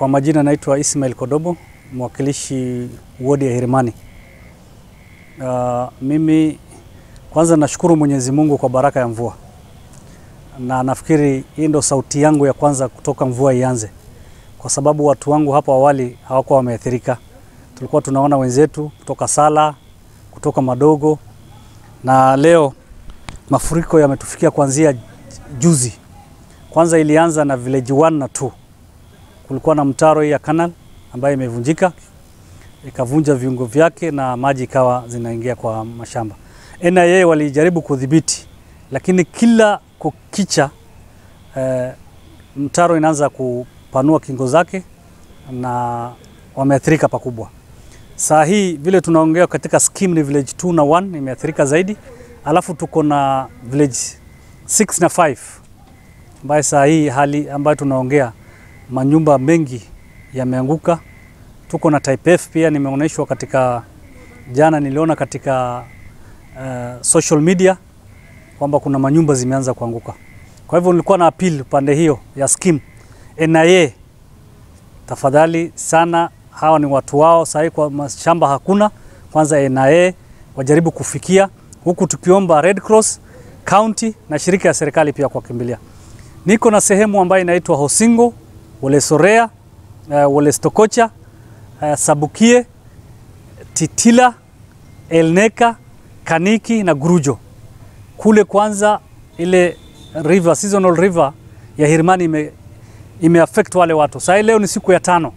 Kwa majina naitwa Ismail Kodobo, mwakilishi wodi ya Hirimani. Uh, mimi kwanza nashukuru Mwenyezi Mungu kwa baraka ya mvua, na nafikiri hii ndo sauti yangu ya kwanza kutoka mvua ianze, kwa sababu watu wangu hapo awali hawakuwa wameathirika. Tulikuwa tunaona wenzetu kutoka Sala, kutoka Madogo, na leo mafuriko yametufikia kuanzia juzi. Kwanza ilianza na village 1 na 2 kulikuwa na mtaro hii ya canal ambayo imevunjika ikavunja viungo vyake na maji ikawa zinaingia kwa mashamba. NIA walijaribu kudhibiti, lakini kila kukicha eh, mtaro inaanza kupanua kingo zake na wameathirika pakubwa. Saa hii vile tunaongea katika scheme ni village 2 na 1 imeathirika zaidi, alafu tuko na village 6 na 5 ambayo saa hii hali ambayo tunaongea manyumba mengi yameanguka. Tuko na type F pia, nimeonyeshwa katika jana, niliona katika uh, social media kwamba kuna manyumba zimeanza kuanguka. Kwa hivyo nilikuwa na appeal upande hiyo ya scheme NIA, tafadhali sana, hawa ni watu wao sahii, kwa mashamba hakuna. Kwanza NIA wajaribu kufikia huku, tukiomba Red Cross county na shirika ya serikali pia kuwakimbilia. Niko na sehemu ambayo inaitwa Hosingo, Wole Sorea, uh, Wole Stokocha, uh, Sabukie, Titila, Elneka, Kaniki na Gurujo. Kule kwanza ile river, seasonal river ya Hirimani ime, ime affect wale watu. Sasa leo ni siku ya tano,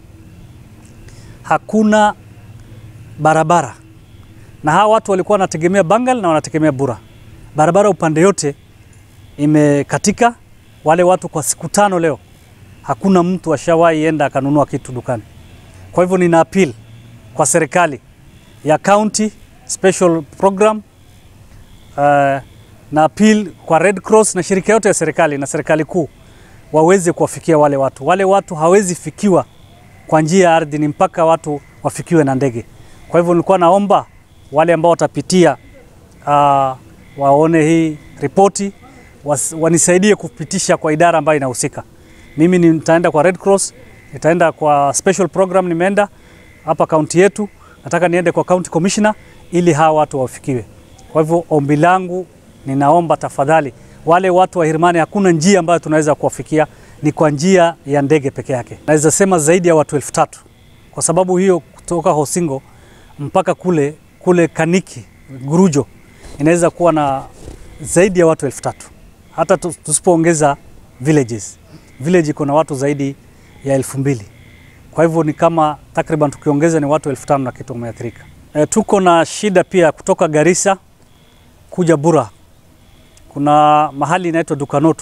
hakuna barabara, na hawa watu walikuwa wanategemea Bangal na wanategemea Bura. Barabara upande yote imekatika. Wale watu kwa siku tano leo hakuna mtu ashawahi enda akanunua kitu dukani. Kwa hivyo nina appeal kwa serikali ya county special program uh, na appeal kwa Red Cross na shirika yote ya serikali na serikali kuu waweze kuwafikia wale watu. Wale watu hawezi fikiwa kwa njia ya ardhi, ni mpaka watu wafikiwe na ndege. Kwa hivyo nilikuwa naomba wale ambao watapitia uh, waone hii ripoti wanisaidie kupitisha kwa idara ambayo inahusika. Mimi nitaenda kwa Red Cross, nitaenda kwa special program, nimeenda hapa kaunti yetu, nataka niende kwa county commissioner ili hawa watu wafikiwe. Kwa hivyo ombi langu, ninaomba tafadhali, wale watu wa Hirimani, hakuna njia ambayo tunaweza kuwafikia, ni kwa njia ya ndege peke yake. Naweza sema zaidi ya watu elfu tatu kwa sababu hiyo, kutoka Hosingo mpaka kule kule Kaniki Gurujo inaweza kuwa na zaidi ya watu elfu tatu hata tusipoongeza villages. Village iko na watu zaidi ya elfu mbili kwa hivyo ni kama takriban tukiongeza ni watu elfu tano na kitu wameathirika. E, tuko na shida pia kutoka Garissa kuja Bura, kuna mahali inaitwa Dukanotu.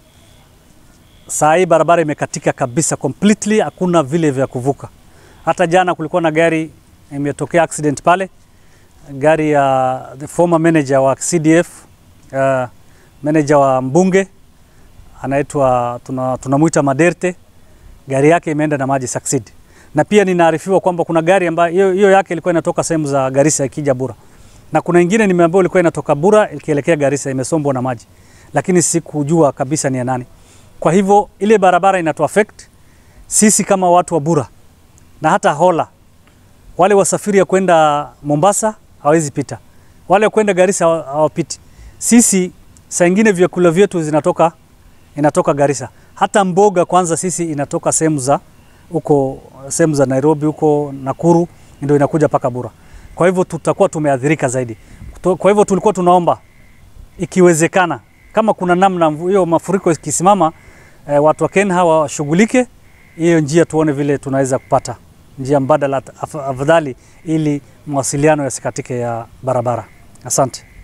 Saa hii barabara imekatika kabisa completely, hakuna vile vya kuvuka. Hata jana kulikuwa na gari imetokea accident pale, gari ya the former manager wa CDF uh, manager wa mbunge anaitwa tunamwita tuna Maderte, gari yake imeenda na maji succeed. Na pia ninaarifiwa kwamba kuna gari ambayo hiyo yake ilikuwa inatoka sehemu za Garissa ikija Bura, na kuna ingine nimeambiwa ilikuwa inatoka Bura ikielekea Garissa imesombwa na maji, lakini sikujua kabisa ni ya nani. Kwa hivyo ile barabara inatu affect sisi kama watu wa Bura na hata Hola, wale wasafiri ya kwenda Mombasa hawezi pita, wale kwenda Garissa hawapiti. Sisi saa ingine vyakula vyetu zinatoka inatoka Garissa. Hata mboga kwanza sisi inatoka sehemu za huko sehemu za Nairobi huko Nakuru ndio inakuja paka Bura. Kwa hivyo tutakuwa tumeathirika zaidi. Kwa hivyo tulikuwa tunaomba ikiwezekana, kama kuna namna hiyo mafuriko ikisimama, eh, watu wa Kenya washughulike hiyo njia, tuone vile tunaweza kupata njia mbadala afadhali, ili mawasiliano yasikatike ya barabara. Asante.